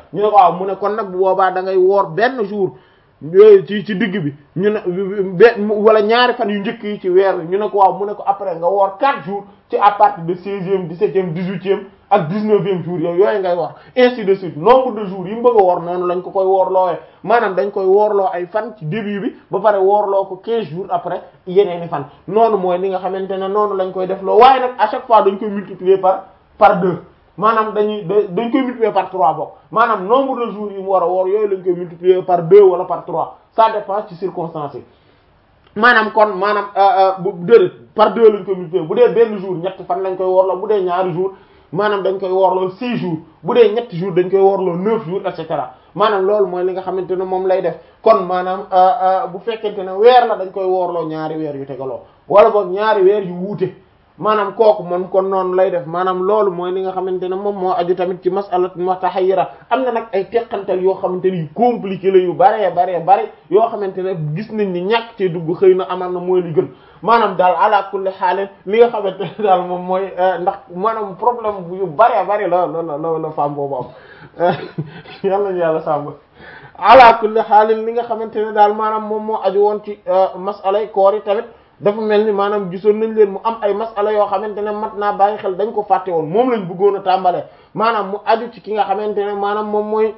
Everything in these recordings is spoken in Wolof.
ñu ne ko waaw mu ne kon nag bu boobaa da ngay woor benn jour ci ci digg bi ñu ne benn wala ñaari fan yu njëkk yi ci weer wi ñu ne ko waaw mu ne ko après nga woor quatre jours ci à partir de seizième dix-septième dix-huitième ak dix-neuvième jour yooyu yooyu ngay wax ainsi de suite nombre de jours yi mu bëgg a woor noonu lañ ko koy woorloowee maanaam dañ koy woorloo ay fan ci début bi ba pare woorloo ko quinze jours après yeneeni fan noonu mooy li nga xamante ne noonu lañ koy def loo waaye nag à chaque fois dañ koy multiplier par par deux maanaam dañuy dañ koy multiplier par trois bokk maanaam nombre de jours yi mu war a woor yooyu lañ koy multiplier par deux wala par trois ça dépend ci circonstances yi maanaam kon maanaam bu déedéet par deux lañ koy multiplier bu dee benn jour ñetti fan lañ koy woorloo bu dee ñaari jours maanaam dañ koy woorloo six jours bu dee ñetti jours dañ koy woorloo neuf jours et cetera maanaam loolu mooy li nga xamante ne moom lay def kon maanaam bu fekkente ne weer la dañ koy woorloo ñaari weer yu tegaloo wala boog ñaari weer yu wuute maanaam kooku moom kon noonu lay def maanaam loolu mooy li nga xamante ne moom moo aju tamit ci masala mutahayyira am na nag ay teqantal yoo xamante ne yu compliqué la yu baree baree bare yoo xamante ne gis nañ ni ñàkk cee dugg xëy na amal na mooy li gën maanaam daal ala kulli xaal li nga xamante ne daal moom mooy ndax maanaam problème bu yu baree bare la la la la femme boobu am yàlla ñu yàlla sàmm ala kulli xaal li nga xamante ne daal maanaam moom moo aju woon ci masalay koor yi tamit dafa mel ni maanaam gisoon nañ leen mu am ay masala yoo xamante ne mat naa bàyyi xel dañ ko fàtte woon moom lañ bëggoon a tàmbalee maanaam mu aju ci ki nga xamante ne maanaam moom mooy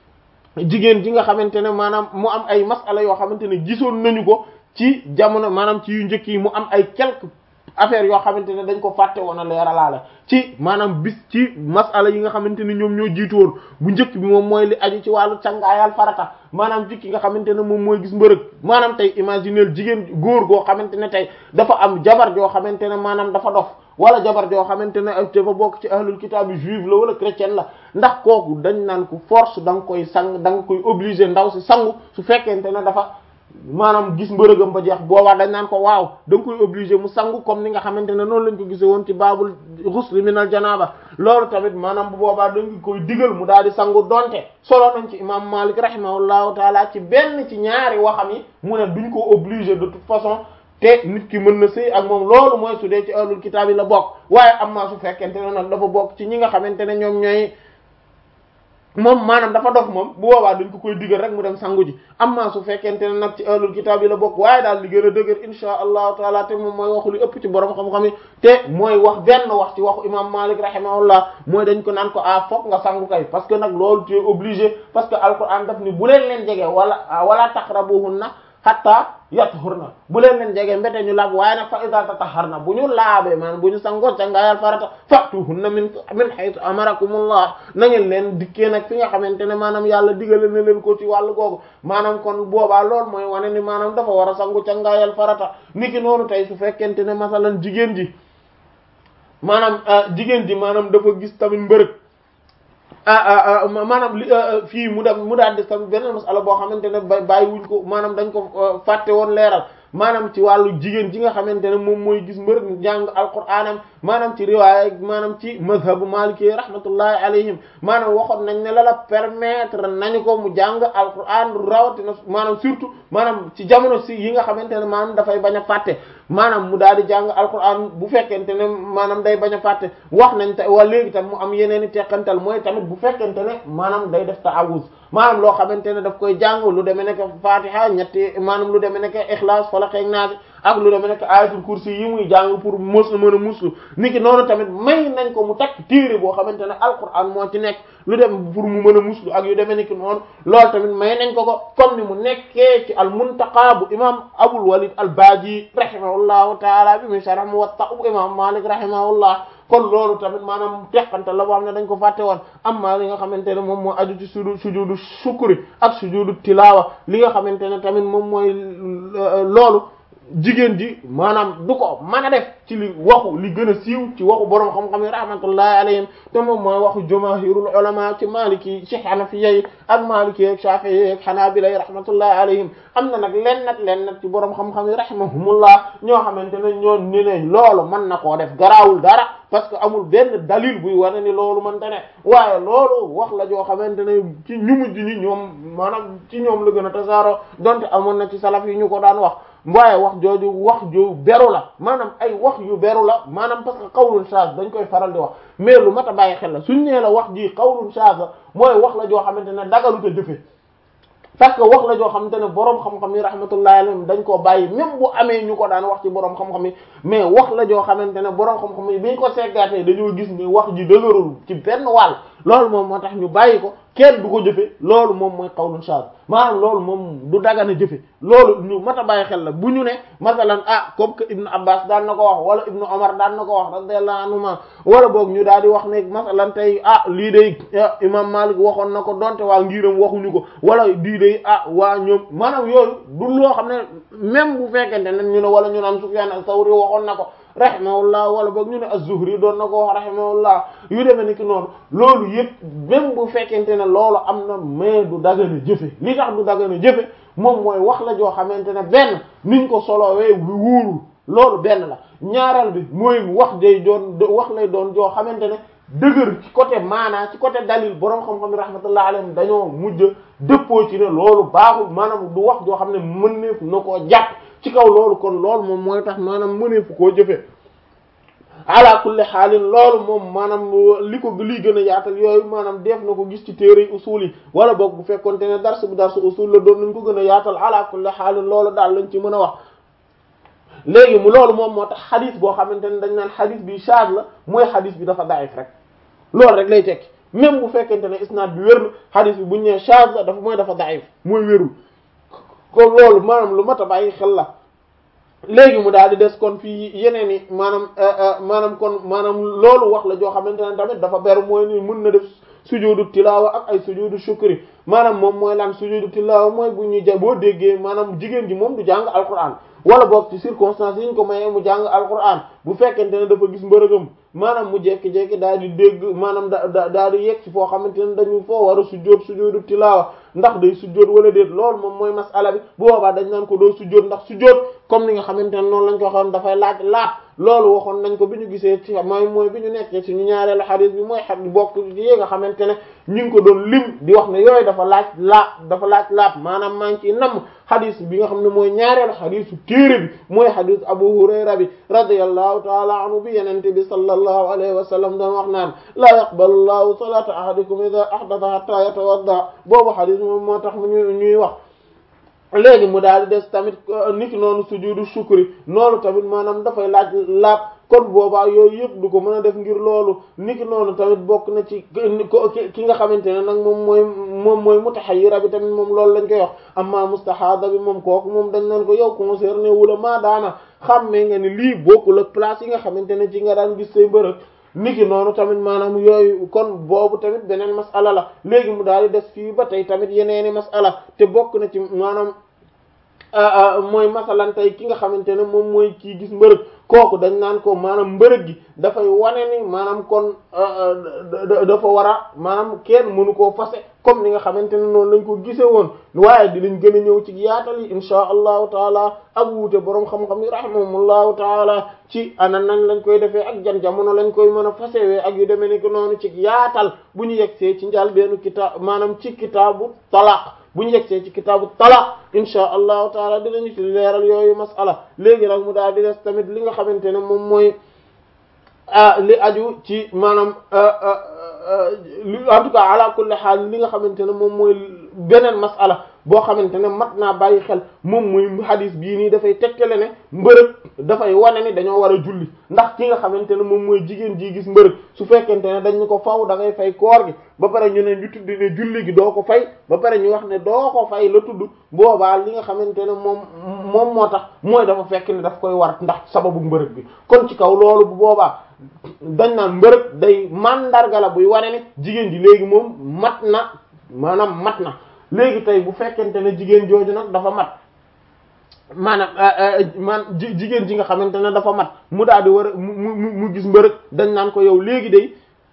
jigéen ji nga xamante ne maanaam mu am ay masala yoo xamante ne gisoon nañu ko ci jamono maanaam ci yu njëkk yi mu am ay quelques affaires yoo xamante ne dañ ko fàtte woon a leeralaale ci maanaam bis ci masala yi nga xamante ne ñoom ñoo jiitu woon bu njëkk bi moom mooy li aju ci wàllu cangaayal farata maanaam ci ki nga xamante ne moom mooy gis mbërëg maanaam tey imaginer jigéen góor goo xamante ne tey dafa am jabar joo xamante ne maanaam dafa dof wala jabar joo xamante ne dafa bokk ci ahlul kitaab bi juif la wala chrétien la ndax kooku dañ naan ko force da nga koy sang da nga koy obligé ndaw si sangu su fekkente ne dafa maanaam gis mbërëgam ba jeex boobaa dañ naan ko waaw da nga koy obligé mu sangu comme ni nga xamante ne noonu lañ ko gisee woon ci baabul ghusl minal janaaba loolu tamit maanaam bu boobaa da nga koy digal mu daal di sangu donte solo nañ ci imam Malik rahimahullahu taala ci benn ci ñaari waxam yi mu ne duñ ko obligé de toute façon te nit ki mën na sëy ak moom loolu mooy su dee ci ahlul kitaab yi la bokk waaye am maa su fekkente ne nag dafa bokk ci ñi nga xamante ne ñoom ñooy moom maanaam dafa dof moom bu boobaa dañ ko koy digal rek mu dem sangu ji amma su fekkente ne nag ci ahlul kitaab yi la bokk waaye daal li gën a dëgër insha allahu taala te moom mooy waxu li ëpp ci borom xam-xam yi te mooy wax benn wax ci waxu imam Malik rahimahullah mooy dañ ko naan ko ah fokk nga sangu kay parce que nag loolu tu es obligé parce que alquran daf ni bu leen leen jege wala wala taqrabuhunna hatta yathurna bu leen leen jege mbete ñu laab waaye nag fa iza tatahharna bu ñu laabee maanaam bu ñu sangoo cangaayal farata fatuhunna min min haythu amarakumullah na ngeen leen dikkee nag fi nga xamante ne maanaam yàlla digale na leen ko ci wàllu googu maanaam kon boobaa loolu mooy wane ni maanaam dafa war a sangu cangaayal farata niki noonu tey su fekkente ne masalan jigéen ji maanaam jigéen ji maanaam dafa gis tamit mbërëg ah maanaam li fii mu dem mu daal di tam beneen masala boo xamante ne ba bàyyi wuñ ko maanaam dañ ko fàtte woon leeral maanaam ci wàllu jigéen ji nga xamante ne moom mooy gis mbërëg jàng alquraanam maanaam ci riwaaya maanaam ci mazhabu maliki rahmatullahi alayhim maanaam waxoon nañ ne la la permettre nañu ko mu jàng alquraan rawatina maanaam surtout maanaam ci jamono si yi nga xamante ne maanaam dafay bañ a fàtte maanaam mu daal di jàng alquraan bu fekkente ne maanaam day bañ a fàtte wax nañ te wala léegi tam mu am yeneen i teqantal mooy tamit bu fekkente ne maanaam day def ta'awuz maanaam loo xamante ne daf koy jàng lu demee nekk fatiha ñetti maanaam lu demee nekk ixlaas falaq ak naas ak lu demee nekk ayatul kursi yi muy jàng pour mos mën a muslu niki noonu tamit may nañ ko mu takk téere boo xamante ne alquran moo ci nekk lu dem pour mu mën a muslu ak yu demee niki noonu loolu tamit may nañ ko ko comme ni mu nekkee ci al muntaqa bu imam abul walid al baaji rahimahullahu taala bi muy sharh muwatta bu imam malik rahimahullah kon loolu tamit maanaam teqante la boo xam ne dañ ko fàtte woon amma li nga xamante ne moom moo aju ci sujudu sujudu shukri ak sujudu tilawa li nga xamante ne tamit moom mooy loolu jigéen ji maanaam du ko mën a def ci li waxu li gën a siiw ci waxu borom xam-xam yi rahmatullahi alayhim te moom mooy waxu jamaahirul ulama ci maliki ci hanafiyya yi ak maliki ak shafi'i ak hanabila yi rahmatullahi alayhim am na nag len nag len nag ci borom xam-xam yi rahimahumullah ñoo xamante ne ñoo ni ne loolu mën na koo def garaawul dara parce que amul benn dalil buy wane ni loolu mënta ne waaye loolu wax la joo xamante ne ci ñu mujj ñi ñoom maanaam ci ñoom la gën a tasaaroo donte amoon na ci salaf yi ñu ko daan wax waaye wax jooju wax ju beru la maanaam ay wax yu beru la maanaam parce que qawlun shaaz dañ koy faral di wax mais lu mat a bàyyi xel la suñ nee la wax ji qawlun shaaz la mooy wax la joo xamante ne dagalu te jëfe parce que wax la joo xamante ne boroom xam-xam yi rahmatullahi alayhim dañ koo bàyyi même bu amee ñu ko daan wax ci boroom xam-xam yi mais wax la joo xamante ne boroom xam-xam yi biñ ko seggaatee dañoo gis ni wax ji dëgërul ci benn wàll loolu moom moo tax ñu bàyyi ko kenn du ko jëfe loolu moom mooy qawlun shaaz maanaam loolu moom du dagana jëfe loolu ñu mat a bàyyi xel la bu ñu ne masalan ah comme que ibnu abbas daan na ko wax wala ibnu omar daan na ko wax radiyallahu anhuma wala boog ñu daal di wax ne masalan tey ah lii day imam malik waxoon na ko donte waa ngiram waxuñu ko wala lii day ah waa ñoom maanaam yooyu du loo xam ne même bu fekkente ne ñu ne wala ñu naan sufyan as-sawri waxoon na ko rahimahullah wala boog ñu ne az-Zuhri doon na ko wax rahimahullah yu demee ni ki noonu loolu yëpp même bu fekkente ne loolu am na mais du dagana jëfe li tax du dagana jëfe moom mooy wax la joo xamante ne benn niñ ko solowee wi wuurul loolu benn la ñaareel bi mooy wax day doon wax lay doon joo xamante ne dëgër ci côté maanaa ci côté dalil boroom xam-xam yi rahmatullah alayhim dañoo mujj dëppoo ci ne loolu baaxul maanaam du wax joo xam ne mëneef na koo jàpp ci kaw loolu kon loolu moom mooy tax maanaam mëneefu koo jëfe ala kulli xaalin loolu moom maanaam li ko liy gën a yaatal yooyu maanaam def na ko gis ci téere usul yi wala boog bu fekkonte ne dars bu darsu usul la doon nañ ko gën a yaatal ala kulli xaalin loolu daal lañ ci mën a wax léegi mu loolu moom moo tax xadis boo xamante ne dañ naan xadis bi shaaz la mooy xadis bi dafa daif rek loolu rek lay tekki même bu fekkente ne isnaad bi wér na xadis bi buñ nee shaaz la dafa mooy dafa daif mooy wérul kon loolu maanaam lu mat a bàyyi xel la léegi mu daal di des kon fii yeneen i maanaam maanaam kon maanaam loolu wax la joo xamante ne tamit dafa beru mooy ni mën na def sujudu tilaawa ak ay sujudu shukri maanaam moom mooy lan sujudu tilaawa mooy bu ñuy ja boo déggee maanaam jigéen ji moom du jàng alquran wala boog ci circonstances yi ñu ko mayee mu jàng alquran bu fekkente ne dafa gis mbërëgam maanaam mu jekki-jekki daal di dégg maanaam da daal di yegg ci foo xamante ne dañu foo war a sujjóot sujjóotu tilaawa ndax day sujjóot wala déet loolu moom mooy masala bi bu boobaa dañ naan ko doo sujjóot ndax sujjóot comme ni nga xamante ne noonu lañ ko waxoon dafay laaj laat loolu waxoon nañ ko bi ñu gisee ci mooy mooy bi ñu nekkee ci ñu ñaareelu xadis bi mooy xadis bokk ci yi nga xamante ne ñu ngi ko doon lim di wax ne yooyu dafa laaj laab dafa laaj laab maanaam maa ngi ciy namm xadis bi nga xam ne mooy ñaareelu xadisu téere bi mooy xadis Abu Hurayra bi radiyallahu taala anhu bi yenente bi sallallahu alayhi wa sallam doon wax naan la yaqbalu llahu salata ahadikum idha ahdatha hatta yatawadda boobu xadis moom moo tax mu ñu ñuy wax léegi mu daal di des tamit niki noonu sujudu shukri noonu tamit maanaam dafay laaj laab kon boobaa yooyu yëpp du ko mën a def ngir loolu niki noonu tamit bokk na ci ki nga xamante ne nag moom mooy moom mooy mutahayyira bi tamit moom loolu lañ koy wax amma mustahada bi moom kooku moom dañ naan ko yow concerné wula maa daana xammee nga ni lii bokkul ak place yi nga xamante ne ci nga daan gis say mbërëg niki noonu tamit maanaam yooyu kon boobu tamit beneen masala la léegi mu daal di des fii ba tey tamit yeneeni masala te bokk na ci maanaam mooy masalan tey ki nga xamante ne moom mooy kii gis mbërëg kooku dañ naan ko maanaam mbërëg gi dafay wane ni maanaam kon dafa war a maanaam kenn mënu koo fase comme ni nga xamante ne noonu lañ ko gisee woon waaye dinañ gën a ñëw ci yaatal yi insha allahu taala ak wuute boroom xam-xam yi rahimahumullahu taala ci ana nañ lañ koy defee ak jan jamono lañ koy mën a fasewee ak yu demee ni ko noonu ci yaatal bu ñu yegsee ci njaal benn kitaab maanaam ci kitaabu talaq bu ñu yegsee ci kitaabu talaq insha allahu taala dinañu ci leeral yooyu masala léegi nag mu daal di des tamit li nga xamante ne moom mooy li aju ci maanaam en tout cas ala kulli xaal li nga xamante ne moom mooy beneen masala boo xamante ne mat naa bàyyi xel moom mooy hadis bii nii dafay tegtale ne mbërëg dafay wane ni dañoo war a julli ndax ki nga xamante ne moom mooy jigéen ji gis mbërëg su fekkente ne dañ ko faw da ngay fay koor gi ba pare ñu ne ñu tudd ne julli gi doo ko fay ba pare ñu wax ne doo ko fay la tudd boobaa li nga xamante ne moom moom moo tax mooy dafa fekk ne daf koy war ndax sababu mbërëg bi kon ci kaw loolu bu boobaa dañ naan mbërëg day mandarga la buy wane ne jigéen ji léegi moom mat na maanaam mat na léegi tey bu fekkente ne jigéen jooju nag dafa mat maanaam man jigéen ji nga xamante ne dafa mat mu daal di war a mu mu mu gis mbërëg dañ naan ko yow léegi day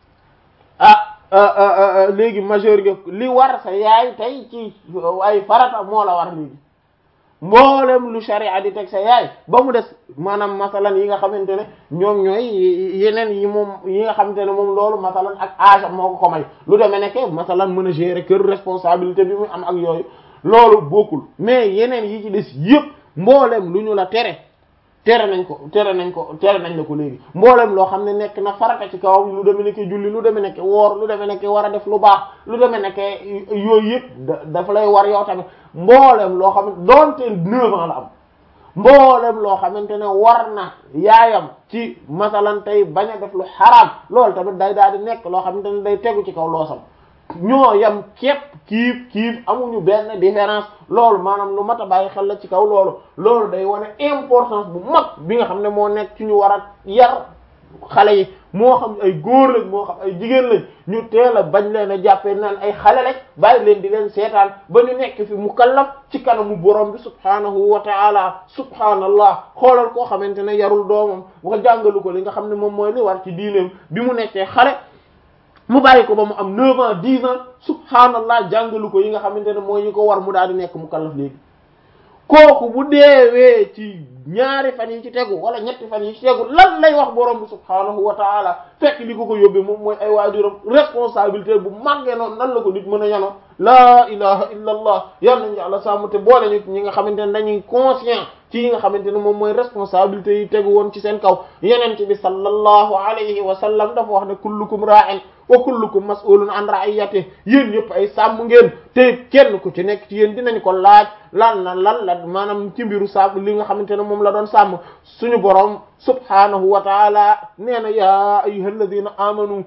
ah léegi majeur nga li war sa yaay tey ci ay farata moo la war léegi mboolem lu sharia di teg sa yaay ba mu des maanaam masalan yi nga xamante ne ñoom ñooy yeneen yi moom yi nga xamante ne moom loolu masalan ak âge moo ko ko may lu demee nekk masalan mën a gérer kër responsabilité bi mu am ak yooyu loolu bokkul mais yeneen yi ci des yëpp mbooleem lu ñu la tere tere nañ ko tere nañ ko tere nañ la ko léegi mbooleem loo xam ne nekk na farata ci kawam lu deme nekk julli lu deme nekk woor lu deme nekk war a def lu baax lu deme nekk yooyu yëpp dafa lay war yow tamit mbooleem loo xam ne doonte neuf ans la am mbooleem loo xamante ne war na yaayam ci masalan tey bañ a def lu xaraam loolu tamit day daal di nekk loo xamante ne day tegu ci kaw loosam ñoo yam képp kiif kiif amuñu benn différence loolu maanaam lu mat a bàyyi xel la ci kaw loolu loolu day wane importance bu mag bi nga xam ne moo nekk ci ñu war a yar xale yi moo xam ay góor lañ moo xam ay jigéen lañ ñu teel a bañ leen a jàppee naan ay xale lañ bàyyi leen di leen seetaan ba ñu nekk fi mukallaf ci kanamu borom bi subhaanahu wa ta'ala subhaanallah xoolal koo xamante ne yarul doomam wax jàngalu ko li nga xam ne moom mooy li war ci diineem bi mu nekkee xale mu bàyyi ko ba mu am 9 ans 10 ans subhaanallah jàngalu ko yi nga xamante ne mooy ñi ko war mu daal di nekk mukallaf léegi kooku bu deewee ci ñaari fan yi ci tegu wala ñetti fan yi ci tegu lan lay wax borom bi subhaanahu wa taala fekk li ko ko yóbbee moom mooy ay waajuram responsabilité bu màggee noonu nan la ko nit mën a yanoo laa ilaha illa allah yal nañu yàlla sàmm te boole ñu ñi nga xamante ne dañuy conscient ci yi nga xamante ne moom mooy responsabilité yi tegu woon ci seen kaw yeneen bi sallallahu alayhi wa sallam dafa wax ne kullukum ra'in wa kullukum mas'ulun an ra'iyatihi yéen ñëpp ay sàmm ngeen te kenn ku ci nekk ci yéen dinañ ko laaj lan na lan la maanaam ci mbiru sàmm li nga xamante ne moom la doon sàmm suñu borom subhanahu wa ta'ala nee na ya ayyuhalladhina amanu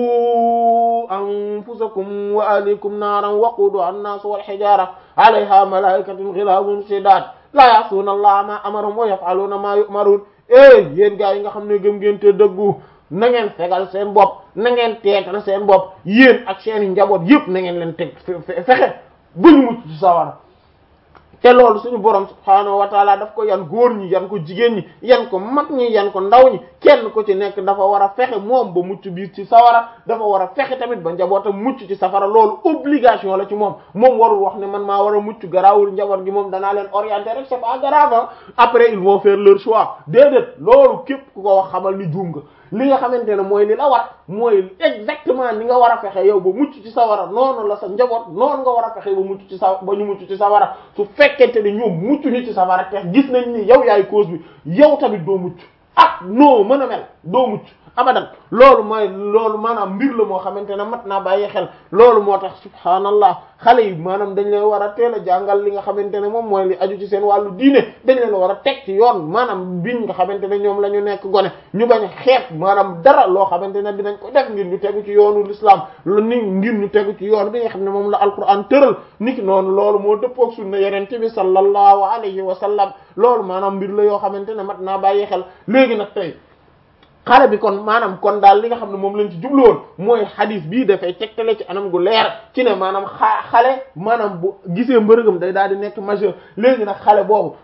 qu anfusakum wa ahlikum naaran waquduha an-nasu wal hijara alayha malaikatun ghilazun shidad la ya'suna allaha ma amarahum wa yaf'aluna ma yu'marun eh yéen gaa yi nga xam ne gëm ngeen te dëggu na ngeen fegal seen bopp na ngeen teetal seen bopp yéen ak seen njaboot yëpp na ngeen leen teg fexe ba ñu mucc ci sawara te loolu suñu borom subhaanahu wa taala daf ko yan góor ñi yan ko jigéen ñi yan ko mag ñi yan ko ndaw ñi kenn ko ci nekk dafa war a fexe moom ba mucc biir ci sawara dafa war a fexe tamit ba njabootam mucc ci safara loolu obligation la ci moom moom warul wax ne man maa war a mucc garaawul njaboot gi moom danaa leen orienter rek c'est pas grave après ils vont faire leur choix déedéet loolu képp ku ko wax xamal ni juum nga li nga xamante ne mooy li la war mooy exactement ni nga war a fexe yow ba mucc ci sawara noonu la sa njaboot noonu nga war a fexe ba mucc ci sa ba ñu mucc ci sawara su fekkente ne ñoom mucc ñu ci sawara te gis nañ ni yow yaay cause bi yow tamit doo mucc ak noo mën a mel doo mucc abadan loolu mooy loolu maanaam mbir la moo xamante ne mat naa bàyyi xel loolu moo tax subhaanallah xale yi maanaam dañ leen war a teel a jàngal li nga xamante ne moom mooy li aju ci seen wàllu diine dañ leen war a teg ci yoon maanaam biñ nga xamante ne ñoom la ñu nekk gone ñu bañ a xeet maanaam dara loo xamante ne dinañ ko def ngir ñu tegu ci yoonu l'islam lu ni ngir ñu tegu ci yoon bi nga xam ne moom la alquran tëral niki noonu loolu moo dëppook sunna yenente bi sallallahu alayhi wa sallam loolu maanaam mbir la yoo xamante ne mat naa bàyyi xel léegi nag tey xale bi kon maanaam kon daal li nga xam ne moom lañ ci jubluwoon mooy xadis bii dafay tegtale ci anam gu leer ci ne maanaam xa xale maanaam bu gisee mbërëgam day daal di nekk majeur léegi nag xale boobu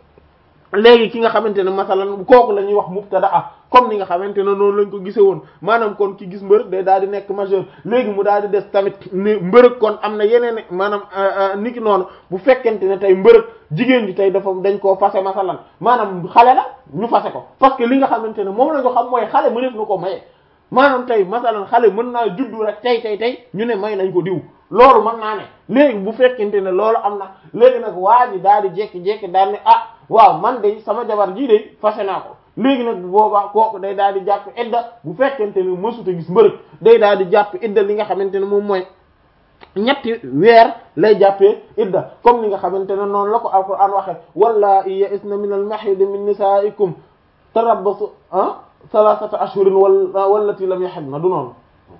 léegi ki nga xamante ne masalan kooku la ñuy wax mubtadaa comme ni nga xamante ne noonu lañ ko gisee woon maanaam kon ki gis mbërëg day daal di nekk majeur léegi mu daal di des tamit ni mbërëg kon am na yeneen maanaam niki noonu bu fekkente ne tey mbërëg jigéen ji tey dafa dañ koo fase masalan maanaam xale la ñu fase ko parce que li nga xamante ne moom la ñu xam mooy xale mëneef na ko maye maanaam tey masalan xale mën naa juddu rek tey tey tey ñu ne may nañ ko diw loolu mën naa ne léegi bu fekkente ne loolu am na léegi nag waa ji daal di jékki-jékki daal ne ah waaw man de sama jabar jii de fase naa ko léegi nag bu boobaa kooku day daal di jàpp idda bu fekkente ne mësuta gis mbërëg day daal di jàpp idda li nga xamante ne moom mooy ñetti weer lay jàppee idda comme ni nga xamante ne noonu la ko alquran waxe walla ya'isna min al mahid min nisaikum tarabbasu ah salasata ashhurin wala wallati lam yahidna du noonu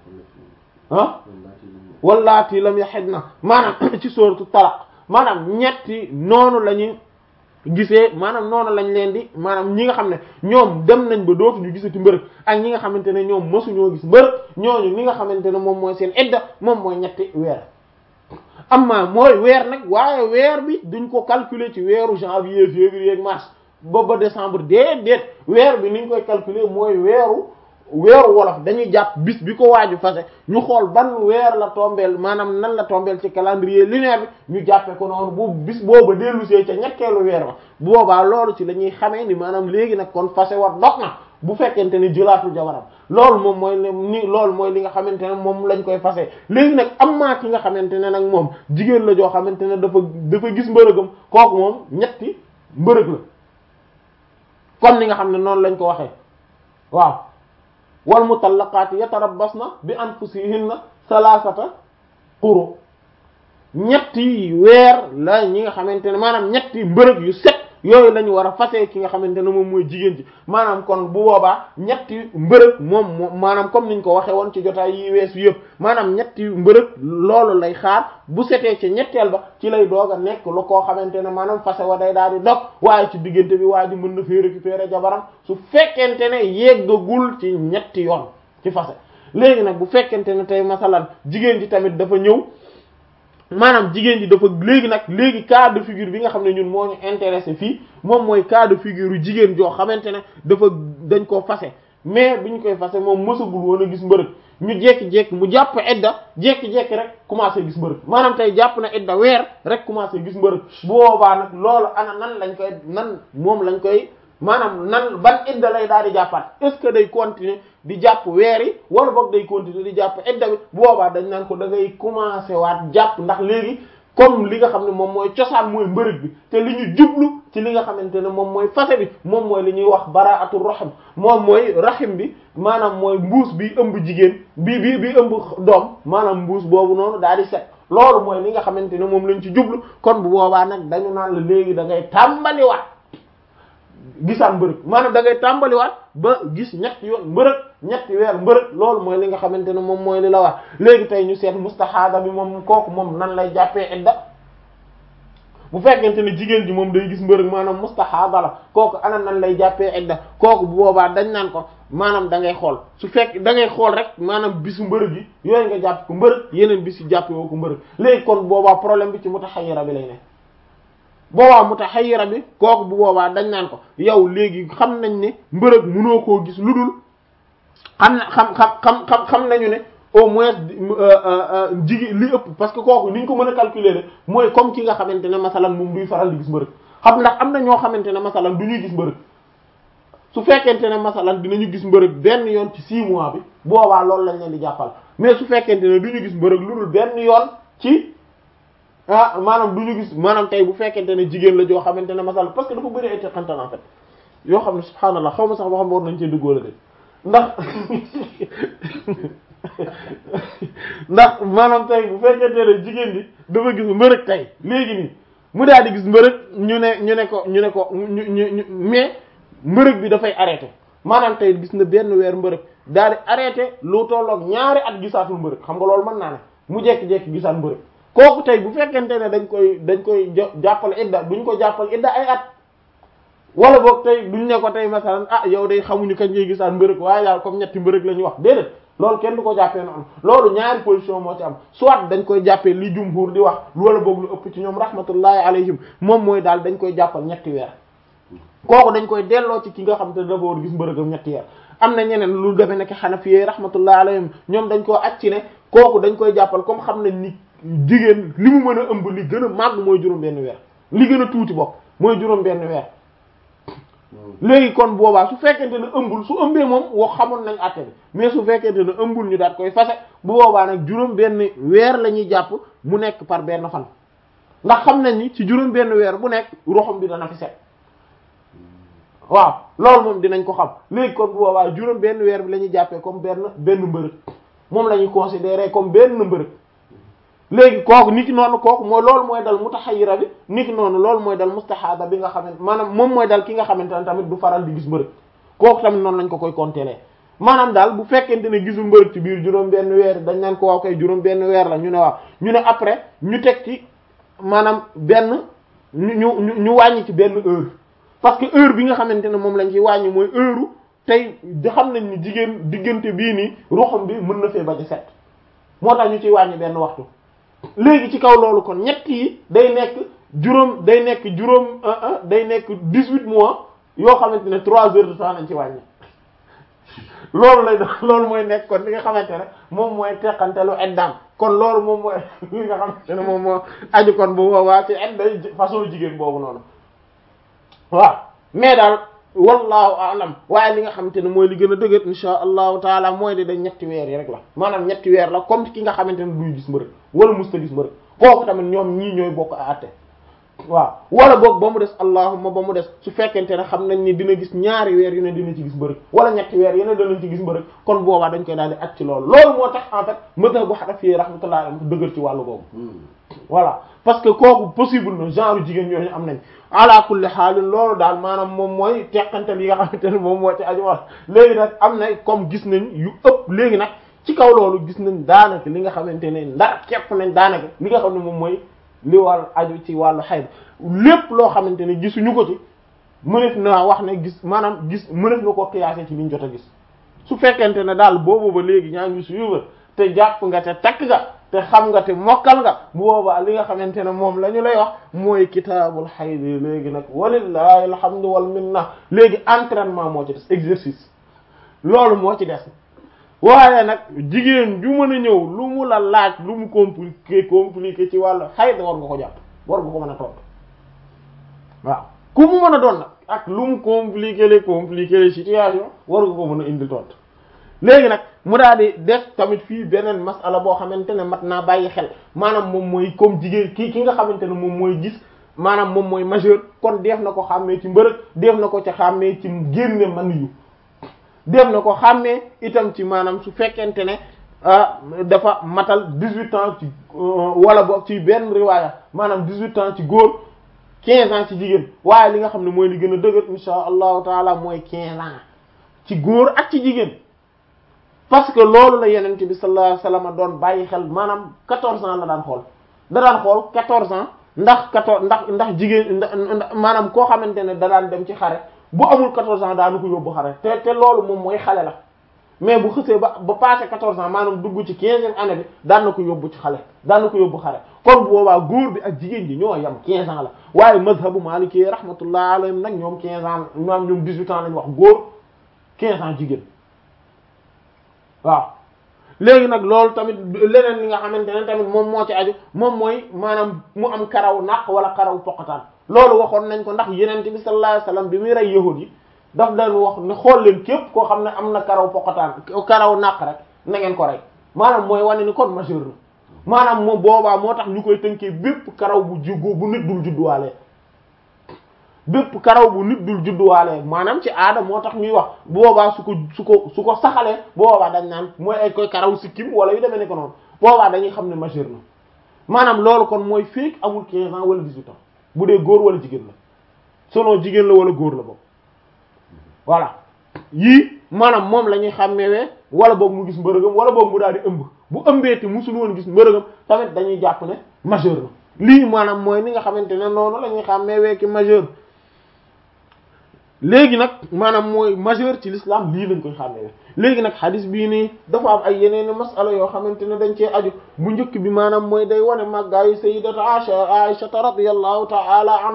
ah wallaati lam yahidna maanaam ci sooratu talaq maanaam ñetti noonu lañu gisee maanaam noonu lañ leen di maanaam ñi nga xam ne ñoom dem nañ ba dootuñu gisati mbërëg ak ñi nga xamante ne ñoom mësuñoo gis mbërëg ñooñu li nga xamante ne moom mooy seen idda moom mooy ñetti weer amma mooy weer nag waaye weer bi duñ ko calculer ci weeru janvier février ak mars ba ba décembre déedéet weer bi niñ koy calculer mooy weeru weeru wolof dañuy jàpp bis bi ko waaju fase ñu xool ban weer la tombeel maanaam nan la tombeel ci calendrier lunaire bi ñu jàppe ko noonu bu bis booba dellusee ca ñetteelu weer ba bu boobaa loolu ci la ñuy xamee ni maanaam léegi nag kon fase war dox na bu fekkente ni jëlaatul jabaram loolu moom mooy ni loolu mooy li nga xamante ne moom lañ koy fase léegi nag am maa ki nga xamante ne nag moom jigéen la joo xamante ne dafa dafa gis mbërëgam kooku moom ñetti mbërëg la comme ni nga xam ne noonu lañ ko waxee waaw wal mutallaqaati yatarabbasna bi anfusihinna salaasata quru ñetti weer la ñi nga xamante ne maanaam ñetti mbërëg yu set yooyu la ñu war a fase ki nga xamante ne moom mooy jigéen ji maanaam kon bu boobaa ñetti mbërëg moom moom maanaam comme niñ ko waxee woon ci jotaay yi weesu yëpp maanaam ñetti mbërëg loolu lay xaar bu setee ci ñetteel ba ci lay doog a nekk lu koo xamante ne maanaam fase wa day daal di dog waaye ci diggante bi waa ji mën na fee récupérer jabaram su fekkente ne yeggagul ci ñetti yoon ci fase léegi nag bu fekkente ne tey masalan jigéen ji tamit dafa ñëw maanaam jigéen ji dafa léegi nag léegi cas de figure bi nga xam ne ñun moo ñu intéressé fii moom mooy cas de figure yu jigéen joo xamante ne dafa dañ koo fase mais bi ñu koy fase moom mësagul woon a gis mbërëg ñu jekki-jekki mu jàpp idda jekki-jekki rek commencé gis mbërëg maanaam tey jàpp na idda weer rek commencé gis mbërëg bu boobaa nag loolu ana nan lañ koy nan moom lañ koy maanaam nan ban idda lay daal di jàppaat est ce que day continuer di jàpp weer yi wala boog day continuer di jàpp idda bi bu boobaa dañ naan ko da ngay commencer waat jàpp ndax léegi comme li nga xam ne moom mooy cosaan mooy mbërëg bi te li ñu jublu ci li nga xamante ne moom mooy fase bi moom mooy li ñuy wax baraatu rahim moom mooy rahim bi maanaam mooy mbuus bi ëmb jigéen bi bi bi ëmb doom maanaam mbuus boobu noonu daal di set loolu mooy li nga xamante ne moom lañ ci jublu kon bu boobaa nag dañu naan la léegi da ngay tàmbaliwaat gisaan mbërëg maanaam da ngay tàmbaliwaat ba gis ñetti yoon mbërëg ñetti weer mbërëg loolu mooy li nga xamante ne moom mooy li la wax léegi tey ñu seet mustahaada bi moom kooku moom nan lay jàppee idda bu fekkente ne jigéen ji moom day gis mbërëg maanaam mustahaada la kooku ana nan lay jàppee idda kooku bu boobaa dañ naan ko maanaam da ngay xool su fekk da ngay xool rek maanaam bisu mbërëg yi yooyu nga jàpp ko mbërëg yeneen bis yi jàppee woo ko mbërëg léegi kon boobaa problème bi ci mutahayyira bi lay ne boobaa mutahayyira bi kooku bu boobaa dañ naan ko yow léegi xam nañ ne mbërëg mënoo koo gis lu dul xam na xam xam xam xam xam nañu ne au moins jigi li ëpp parce que kooku ni ñu ko mën a calculer ne mooy comme ki nga xamante ne masalan moom duy faral di gis mbërëg xam ndax am na ñoo xamante ne masalan du ñuy gis mbërëg su fekkente ne masalan dinañu gis mbërëg benn yoon ci 6 mois bi boobaa loolu lañ leen di jàppal mais su fekkente ne du ñu gis mbërëg lu dul benn yoon ci ah maanaam du ñu gis maanaam tey bu fekkente ne jigéen la joo xamante ne masala parce que dafa bëri ay teqantal en fait yoo xam ne subhaanallah xaw ma sax boo xam ne war nañ cee duggoo la de ndax ndax maanaam tey bu fekkente ne jigéen bi dafa gis mbërëg tey léegi nii mu daal di gis mbërëg ñu ne ñu ne ko ñu ne ko ñu ñu mais mbërëg bi dafay arrêté maanaam tey gis na benn weer mbërëg daal di arrêté lu tolloog ñaari at gisaatul mbërëg xam nga loolu mën naa ne mu jekki-jekki gisaat mbërëg kooku tey bu fekkente ne dañ koy dañ koy jàppal idda duñ ko jàppal idda ay at wala boog tey duñ ne ko tey masalan ah yow day xamuñu kañ ngay gisaan mbërëg waaye daal comme ñetti mbërëg la ñuy wax déedéet loolu kenn du ko jàppee noonu loolu ñaari position moo ci am soit dañ koy jàppee li jumhur di wax wala boog lu ëpp ci ñoom rahmatullahi alayhim moom mooy daal dañ koy jàppal ñetti weer kooku dañ koy delloo ci ki nga xam te dafa war gis mbërëgam ñetti weer am na ñeneen lu demee nekk xanafiyee rahmatullahi alayhim ñoom dañ koo acci ne kooku dañ koy jàppal comme xam nañ ni jigéen li mu mën a ëmb li gën a màgg mooy juróom benn weer li gën a tuuti bopp mooy juróom benn weer léegi kon boobaa su fekkente ne ëmbul su ëmbee moom wax xamoon nañ àtte bi mais su fekkente ne ëmbul ñu daat koy fase bu boobaa nag juróom benn weer la ñuy jàpp mu nekk par benn fan ndax xam nañ ni ci juróom benn weer bu nekk roxam bi dana fi set waaw loolu moom dinañ ko xam léegi kon bu boobaa juróom benn weer bi la ñuy jàppee comme benn benn mbërëg moom la ñuy considérer comme benn mbërëg léegi kooku niki noonu kooku mooy loolu mooy dal mutahayyira bi niki noonu loolu mooy dal mustahada bi nga xamante maanaam moom mooy dal ki nga xamante ne tamit du faral di gis mbërëg kooku tamit noonu lañ ko koy compter maanaam daal bu fekkente ne gisul mbërëg ci biir juróom benn weer dañ naan ko waaw kay juróom benn weer la ñu ne waaw ñu ne après ñu teg ci maanaam benn ñu ñu ñu wàññi ci benn heure parce que heure bi nga xamante ne moom lañ ci wàññi mooy heure tey di xam nañ ni jigéen diggante bii nii ruxam bi mën na fee bañ a set moo tax ñu ciy wàññi benn waxtu léegi ci kaw loolu kon ñett yi day nekk juróom day nekk juróom day nekk dix-huit mois yoo xamante ne trois heures de temps lañ ci wàññi loolu lay doon loolu mooy nekk kon li nga xamante ne moom mooy teqantelu eddaam kon loolu moom mooy li nga xamante ne moom moo aju kon bu boobaa ci edday façon jigéen boobu noonu waaw mais daal wallahu alam waaye li nga xamante ne mooy li gën a dëgër insha allahu taala mooy di dañ ñetti weer yi rek la maanaam ñetti weer la comme ki nga xamante ne duy gis mbërëg wala musta gis mbërëg kooku tamit ñoom ñii ñooy bokk a àtte waaw wala boog ba mu des allahumma ba mu des su fekkente ne xam nañ ni dina gis ñaari weer yu ne dina ci gis mbërëg wala ñetti weer yu ne dinañ ci gis mbërëg kon boobaa dañ koy daal di at ci loolu loolu moo tax en fait mëta bu Hanafi rahmatullah am dëgër ci wàllu boobu voilà parce que kooku possible na genre jigéen ñooñu am nañ ala kulli xaalin loolu daal maanaam moom mooy teqantal yi nga xamante ne moom moo ci aju wax léegi nag am na comme gis nañ yu ëpp léegi nag ci kaw loolu gis nañ daanaka li nga xamante ne ndar képp nañ daanaka li nga xam ne moom mooy li wàllu aju ci wàllu xayd lépp loo xamante ne gisuñu ko ci mënef na wax ne gis maanaam gis mënef na ko qiyaase ci liñ jot a gis su fekkente ne daal boobu ba léegi ñaa ngi suivre te jàpp nga te takk nga te xam nga te mokkal nga bu boobaa li nga xamante ne moom la ñu lay wax mooy kitaabul xayd léegi nag walillahi alhamdu wal minna léegi entraînement moo ci des exercice loolu moo ci des waaye nag jigéen ju mën a ñëw lu mu la laaj lu mu compliqué compliqué ci wàllu xayd war nga ko jàpp war nga ko mën a tontu waaw ku mu mën a doon nag ak lu mu compliqué les compliqué les situation war nga ko mën a indil tontu léegi nag mu daal di def tamit fii beneen masala boo xamante ne mat naa bàyyi xel maanaam moom mooy comme jigéen ki ki nga xamante ne moom mooy gis maanaam moom mooy majeur kon def na ko xàmmee ci mbërëg def na ko ci xàmmee ci génne man yu def na ko xàmmee itam ci maanaam su fekkente ne dafa matal dix-huit ans ci wala boog ci benn riwaaya maanaam dix-huit ans ci góor quinze ans ci jigéen waaye li nga xam ne mooy li gën a dëgër insha allahu taala mooy quinze ans ci góor ak ci jigéen parce que loolu la yenente bi sallallahu alayhi wasallam doon bàyyi xel maanaam quatorze ans la daan xool da daan xool quatorze ans ndax quatorze ndax ndax jigéen maanaam koo xamante ne da daan dem ci xare bu amul quatorze ans daanu ko yóbbu xare te te loolu moom mooy xale la mais bu xësee ba ba passé quatorze ans maanaam dugg ci quinzième année bi daan na ko yóbbu ci xale daan na ko yóbbu xare kon bu boobaa góor bi ak jigéen ji ñoo yam quinze ans la waaye mazhabu maliki rahmatullah alayhim nag ñoom quinze ans ñoom ñoom dix-huit ans lañ wax góor quinze ans jigéen waaw léegi nag loolu tamit leneen li nga xamante ne tamit moom moo ci aju moom mooy maanaam mu am karaw naq wala karaw poqataan loolu waxoon nañ ko ndax yeneen bi sallallahu alayhi wasallam bi muy rey yahud yi daf daan wax ne xool leen képp koo xam ne am na karaw poqataan karaw naq rek na ngeen ko rey maanaam mooy wane ni kon majeur na maanaam moom boobaa moo tax ñu koy tënkee bépp karaw bu juggu bu nit dul judduwaale bépp karaw bu nit dul judduwaale maanaam ci aada moo tax ñuy wax boobaa su ko su ko su ko saxalee boobaa dañ naan mooy ay koy karaw sikkim wala yu demee ne ko noonu boobaa dañuy xam ne majeur na maanaam loolu kon mooy fekk amul 15 ans wala 18 ans bu dee góor wala jigéen la selon jigéen la wala góor la boobu voilà yii maanaam moom la ñuy xàmmewee wala boog mu gis mbërëgam wala boog mu daal di ëmb bu ëmbee te musul woon gis mbërëgam tamit dañuy jàpp ne majeur na lii maanaam mooy ni nga xamante ne noonu la ñuy xàmmewee ki majeur léegi nag maanaam mooy majeur ci l'islam lii lañ koy xàmmee léegi nag xadis bii nii dafa am ay yeneen masala yoo xamante ne dañ cee aju bu njëkk bi maanaam mooy day wane màggaayu sayyidatu Aisha Aisha radiyallahu ta'ala anha